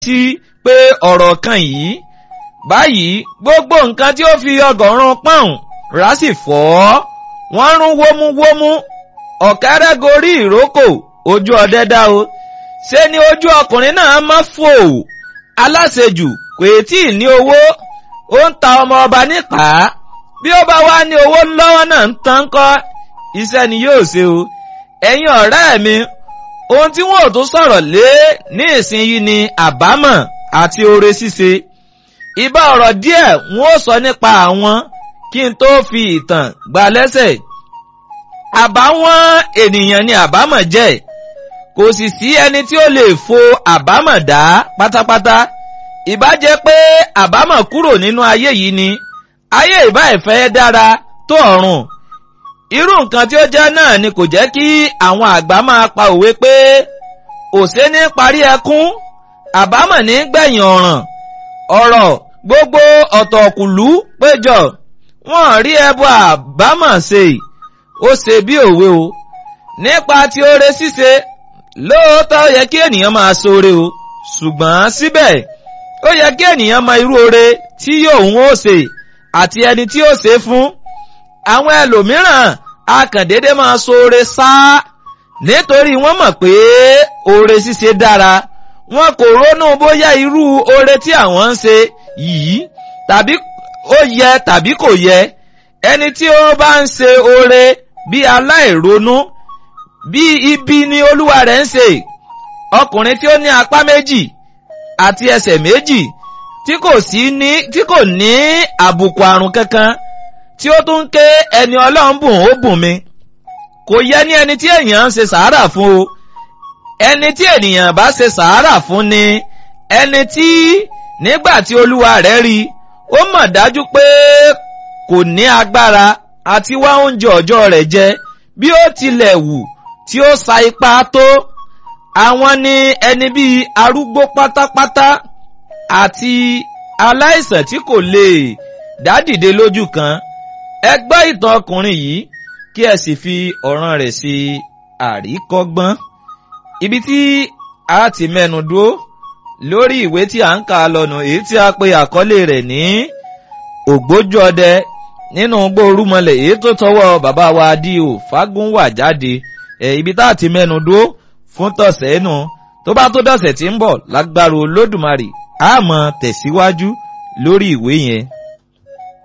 sí pé ọ̀rọ̀ kan yìí báyìí gbogbo nǹkan tí ó fi ọgọ́rùn-ún pọ́ùn rà sì fọ́ wọ́n rún wómúwómú ọ̀kẹ́rẹ́ gorí ìrókò ojú ọdẹ dá o ṣé ni ojú ọkùnrin náà mọ́ fò aláṣejù kò tí ì ní owó ó ń ta ọmọ ọba nípa bí ó bá wá ní owó lọ́wọ́ náà ń tán kọ́ iṣẹ́ ni yóò ṣe o ẹ̀yin ọ̀rẹ́ mi ohun tí wọ́n ò tún sọ̀rọ̀ lé ní ìsinyìí ni àbámọ̀ àti oore ṣíṣe ìbá ọ̀rọ̀ díẹ̀ wọ́n ó sọ nípa àwọn kí n tó fi ìtàn gbà lẹ́sẹ̀ àbáwọn ènìyàn ni àbámọ̀ jẹ́ kò sì sí ẹni tí ó lè fo àbámọ̀ dá pátápátá ìbá jẹ́ pé àbámọ̀ kúrò nínú ayé yìí ni ayé ìbá ìfẹ́ dára tó ọ̀run irú nǹkan tí ó jẹ́ náà ni kò jẹ́ kí àwọn àgbà máa pa òwe pé òṣè ní parí ẹkún àbámọ̀ ní gbẹ̀yìn ọ̀ràn ọ̀rọ̀ gbogbo ọ̀tọ̀kùlú péjọ wọ́n rí ẹbọ àbámọ̀ ṣe ó ṣe bí òwe o nípa ti oore ṣíṣe lóòótọ́ yẹ kí ènìyàn máa ṣoore o ṣùgbọ́n síbẹ̀ ó yẹ kí ènìyàn mọ irú oore tí yóò ń ó ṣe àti ẹni tí ó ṣe fún àwọn ẹlòmíràn akàndédé máa ṣoore sáá nítorí wọ́n mọ̀ pé oore ṣíṣe dára wọn kò ronú bóyá irú oore tí àwọn ń ṣe yìí tàbí ó yẹ tàbí kò yẹ ẹni tí ó bá ń ṣe oore bí aláìronú bí ibi ni olúwa rẹ̀ ń ṣe ọkùnrin tí ó ní apá méjì àti ẹsẹ̀ méjì tí kò sí ní tí kò ní àbùkù àrùn kankan tí ó tún ké ẹni ọlọ́run bùn ó bùn mi kò yẹ ní ẹni tí èèyàn ń ṣe sàárà fún o ẹni tí ènìyàn bá ṣe sàárà fún ni ẹni tí nígbà tí olúwa rẹ̀ rí ó mọ̀ dájú pé kò ní agbára àti wá oúnjẹ ọjọ́ rẹ̀ jẹ bí ó tilẹ̀ wù tí ó sa ipá tó àwọn ni ẹni bíi arúgbó pátápátá àti aláìsàn tí kò lè dádìde lójú kan ẹ gbọ́ ìtàn ọkùnrin yìí kí ẹ sì fi ọ̀ràn rẹ̀ ṣe àríkọ́gbọ́n ibi tí a ti mẹ́nu dúró lórí ìwé tí a ń kà lọ́nà èyí tí a pe àkọlé rẹ̀ ní ògbójú ọdẹ nínú gbórúmọlẹ̀ èyí tó tọwọ́ bàbá wa D.O. Fágúnwà jáde ẹ̀ ibi tá a ti mẹ́nu dúró fún tọ̀sẹ̀ nù tó bá tó dọ̀sẹ̀ tí ń bọ̀ lágbára Olódùmarè a máa tẹ̀síwájú lórí ìwé yẹn.